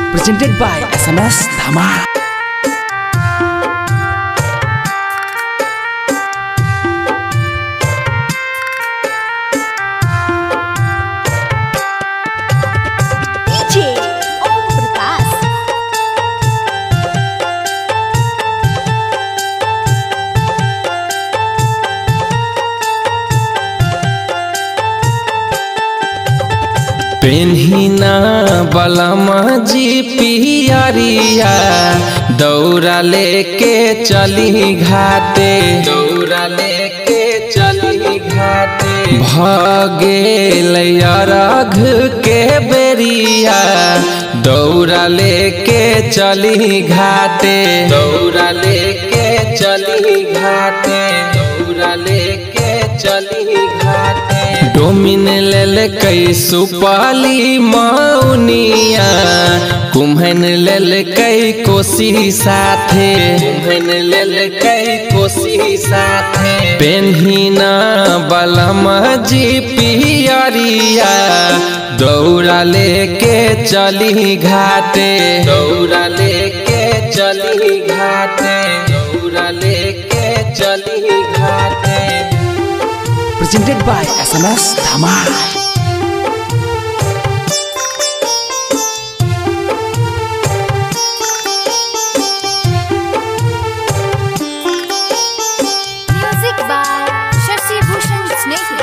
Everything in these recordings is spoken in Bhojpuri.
presented by SMS Dhama. DJ Om Prakash. पेन्हिना बलमा जी पियरिया दौरा लेके चली घाटे दौरा लेके चली घाटे भगे अरघ के बेरिया दौरा लेके चली घाटे दौरा लेके चली घाटे दौरा लेके चली घाटे डोमिन लेल कई सुपाली मौनिया कुम्हन लेल कई कोसी साथे कुम्हन लेल कई कोसी साथे पेन्हिना बलम जी पियरिया दौड़ा लेके चली घाटे दौड़ा लेके चली घाटे दौड़ा लेके चली घाटे Presented by SMS Dhama. Music by Shashi Bhushan Snehi.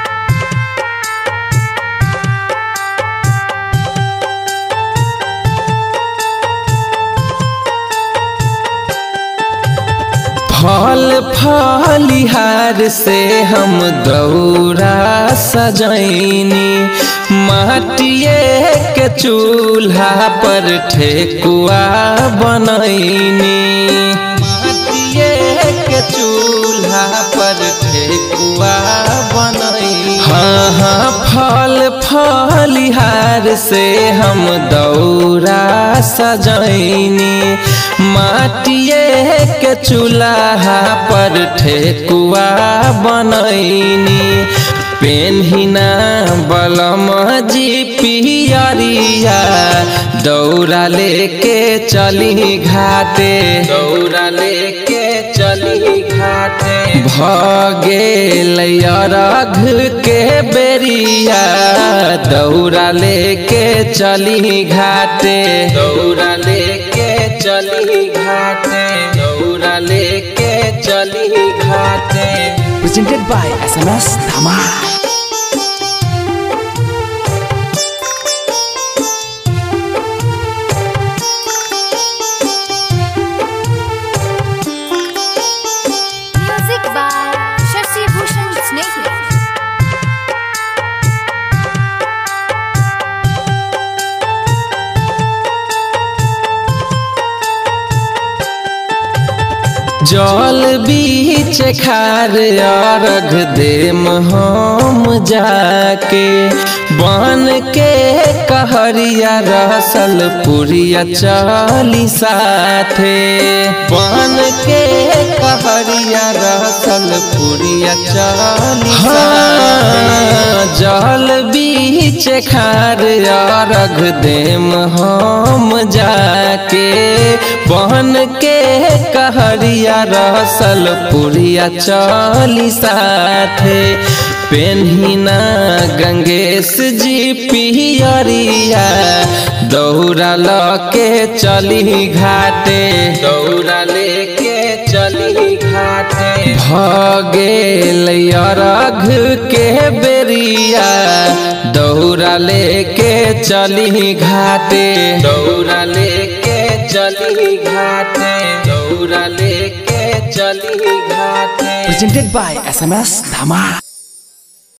फल फलिहार से हम दौरा सजैनी माटिए के चूल्हा पर ठेकुआ बनैनी माटिए के चूल्हा पर ठेकुआ बनैनी हाँ हाँ फल फलिहार से हम दौरा सजैनी माटिए के चूल्हा पर ठेकुआ बनैनी पेन्हिना बलम जी पियरिया दौड़ा लेके चली घाटे दौड़ा लेके चली घाटे भगे अरघ के बेरिया दौड़ा लेके चली घाटे दौड़ा लेके चली घाटे दौड़ा लेके चली घाटे Presented by SMS Dhama. Music by Shashi Bhushan Snehi. जल बीच खार अर्घ देम हम जाके बन के कहरिया रसल पुरिया चली साथे बन के कहरिया रसल पुरिया चली हाँ, जल बीच खार अर्घ देम हम जाके बन के कहरिया रसल पुरिया चली साथे पेन्हिना गंगेश जी पियरिया दौड़ा लके चली घाटे दौड़ा लेके चली घाटे भगे अरघ के बेरिया दौड़ा लेके चली घाटे दौड़ा लेके चली घाटे दौड़ा लेके चली घाटे Presented by SMS Dhama.